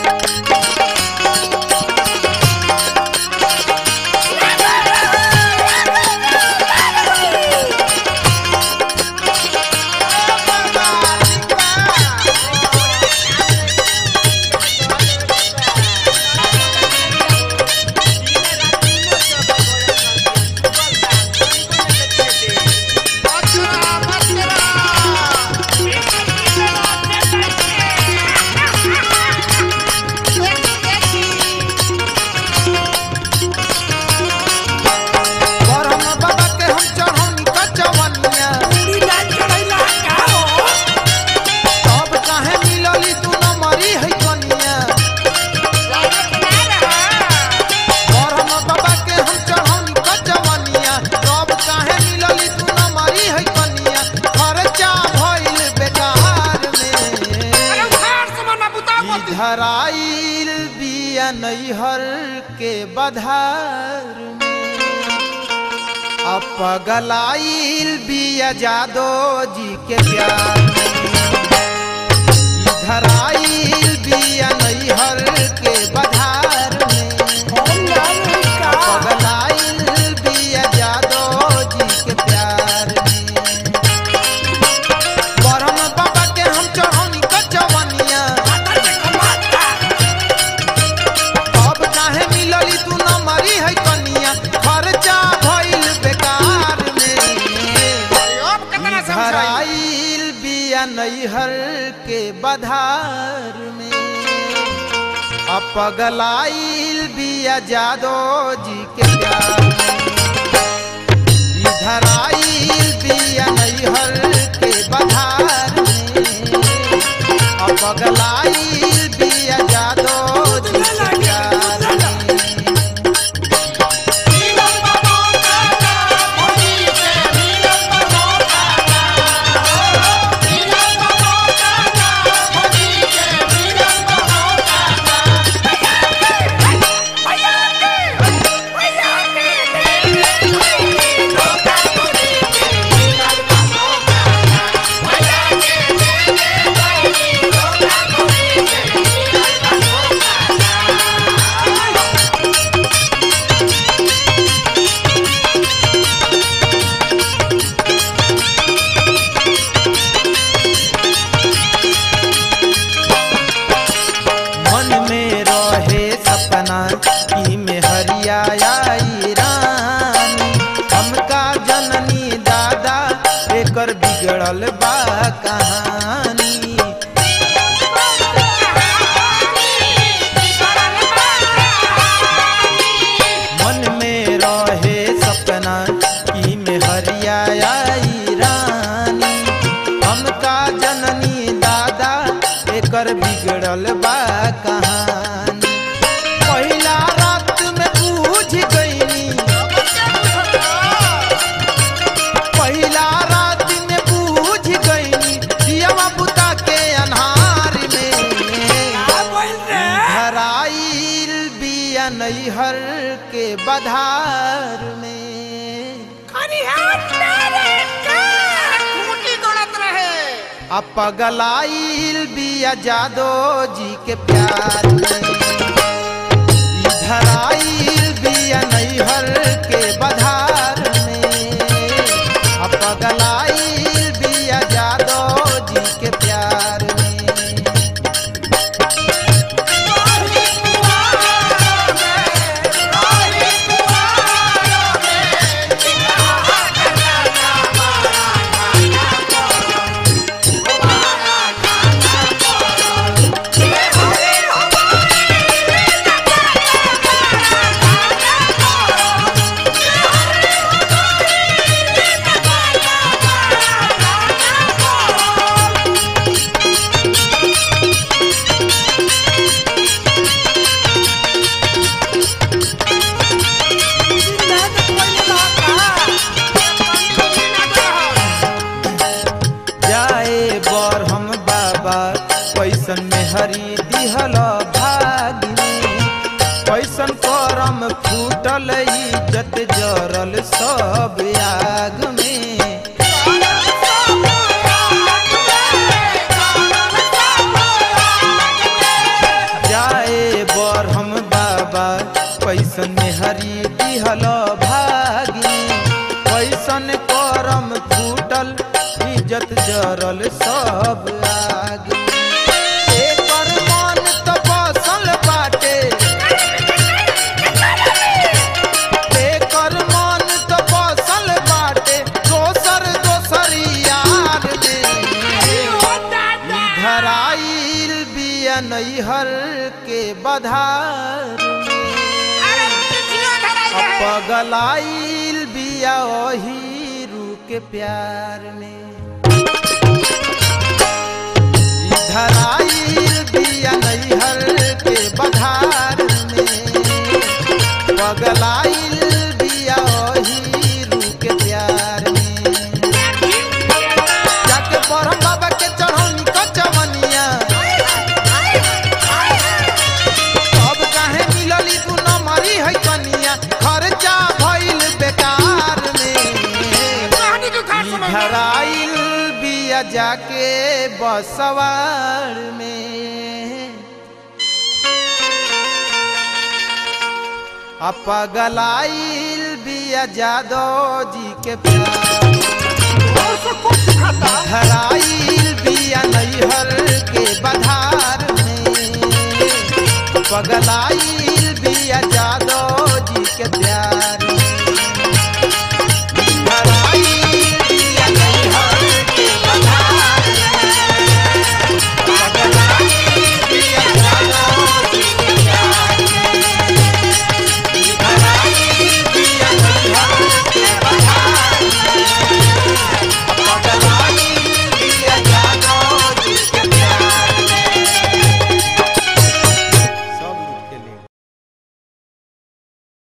ब्रह्म बाबा के हम चढ़ौनी कचवनिया तब काहे मिलली तू न मरी है कनिया ब्रह्म बाबा के हम चढ़ौनी कचवनिया तब काहे मिलली तू न मरी है कनिया खर्चा भइल बेकार में इधर आइल बिया नैहर के बधार में अब पगलाइल बिया जादो जी के प्यार में इधर आइल बिया नैहर के बधार में पगलाइल बिया जादो जी के प्यार में ब्रह्म बाबा के हम चढ़ौनी कचवनिया अब काहे मिलली तू न मरी है कनिया खर्चा भइल बेकार में घर आइल बिया नैहर के बधार में अब पगलाइल बिया जादो जी के प्यार में इधर आइल बिया नैहर के बधार में अब पगलाइल बिया जादो जी के प्यार में मन में रहे सपना की में हरियाई रानी हमका जननी दादा एकर बिगड़ल बा कहानी मन में रहे सपना की में हरियाई रानी हमका जननी दादा एकर बिगड़ल बा कहानी पहिला रात में बूझ गईनी पहिला रात में बूझ गईनी दियावा बुता के अन्हार में घर आइल बिया नैहर के बधार में आ पगलाइल बिया जादो जी के प्यार में इधर आइल बिया नैहर के बधार में आ पगलाइल बिया जादो जी के प्यार में जाए बर हम बाबा कैसन में हरी दिहल भाग में कैसन करम फूटल इज्जत जरल सब आग में जाए कैसन मेहरी दिहल भागी कैसन करम फूटल इज्जत जरल सब आगी एकर मन त बसल बाटे एकर मन त बसल बाटे दोसर दोसर यार में धराइल बिया नैहर के बधार में पगलाइल बिया हीरू के प्यार में ई धराइल बिया नैहर के बधार में पगलाइल बिया हीरू के प्यार में जाके बरम बाबा के चढ़ौनी कचवनिया अब काहे मिलली तू न मरी है कनिया खर्चा भइल बेकार में ई धराइल बिया जाके बसवार में आ पगलाइल बिया जादव जी के प्यार धराइल बिया नैहर के बधार में पगलाइल बिया जादव